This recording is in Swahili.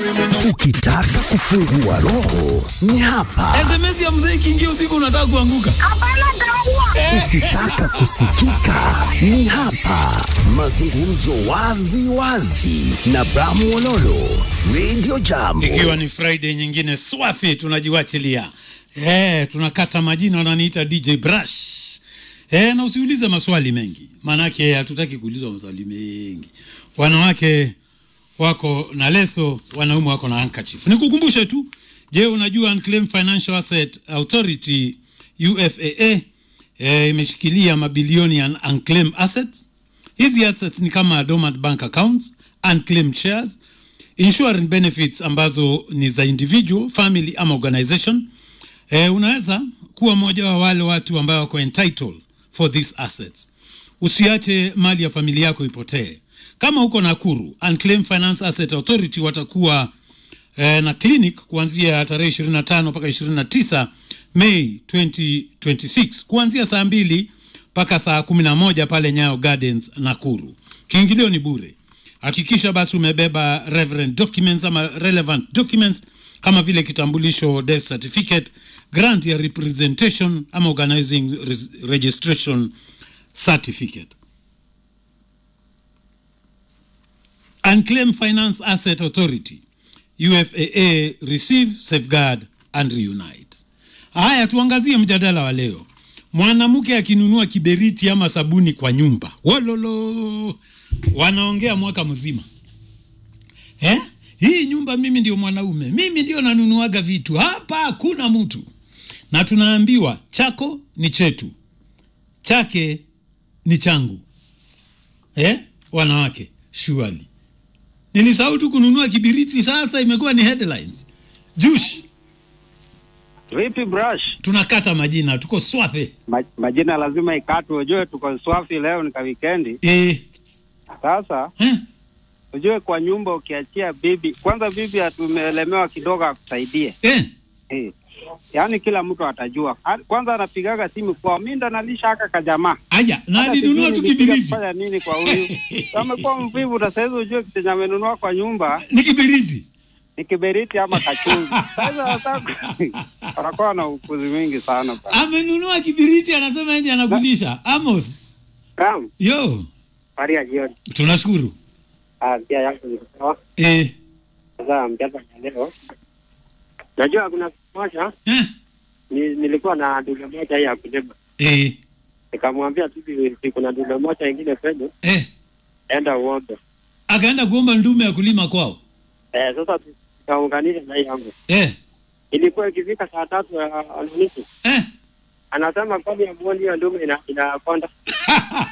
Ukitaka kufungua roho ni hapa. SMS ya mzee ikiingia usiku unataka kuanguka. Ukitaka kusikika ni hapa. Mazungumzo wazi wazi na Bramu Ololo, Radio Jambo. Ikiwa ni Friday nyingine swafi, tunajiwachilia eh, tunakata majina, wananiita DJ Brush eh, na usiulize maswali mengi, maanake hatutaki kuulizwa maswali mengi. Wanawake wako na leso, wanaume wako na handkerchief. Nikukumbushe tu, je, unajua Unclaimed Financial Asset Authority UFAA eh, imeshikilia mabilioni ya unclaimed assets. Hizi assets ni kama dormant bank accounts, unclaimed shares, insurance benefits ambazo ni za individual, family ama organization. Eh, unaweza kuwa mmoja wa wale watu ambao wako entitled for these assets. Usiache mali ya familia yako ipotee. Kama uko Nakuru, Unclaimed Finance Asset Authority watakuwa eh, na clinic kuanzia tarehe 25 mpaka 29 Mei 2026 kuanzia saa mbili mpaka saa 11 pale Nyayo Gardens Nakuru. Kiingilio ni bure. Hakikisha basi umebeba relevant documents ama relevant documents kama vile kitambulisho, death certificate, grant ya representation ama organizing res- registration certificate. Unclaimed Finance Asset Authority UFAA receive, safeguard and reunite. Haya, tuangazie mjadala wa leo. Mwanamke akinunua kiberiti ama sabuni kwa nyumba, wololo, wanaongea mwaka mzima eh? Hii nyumba mimi ndio mwanaume, mimi ndio nanunuaga vitu hapa, hakuna mtu. Na tunaambiwa chako ni chetu, chake ni changu eh? Wanawake surely nilisahau tu kununua kibiriti, sasa imekuwa ni headlines. Jush, Vipi brush? tunakata majina, tuko swafe Ma, majina lazima ikatwe, ujue tuko swafi leo ni ka wikendi. eh, Sasa eh, ujue kwa nyumba ukiachia bibi kwanza, bibi atumeelemewa kidogo akusaidie eh. eh. Yaani kila mtu atajua. A- Kwanza anapigaga simu kwa mimi ndo nalisha haka kajamaa. Aya, na Hata alinunua sijui tu nilipiga kibiriti, kufanya nini kwa huyu. Amekuwa mvivu na saizi ujue kitu amenunua kwa nyumba ni kibiriti ni kiberiti ama kachungi. Sasa wataka wanakuwa na upuzi mingi sana. bana. amenunua kibiriti, anasema nje anakulisha. Amos, Naam, yo, habari ya jioni. tunashukuru Ah, pia yangu ni sawa. eh, Sasa mjadala ya leo, najua kuna siku moja eh, ni, nilikuwa na dume moja hii ya kulima, eh, nikamwambia tu si kuna dume moja ingine kwenu, eh. enda uombe. Akaenda kuomba ndume ya kulima kwao Eh, sasa tukaunganisha na hii yangu, eh, ilikuwa ikifika saa tatu ya nusu eh. anasema kwani amuoni hiyo ndume ina- inakonda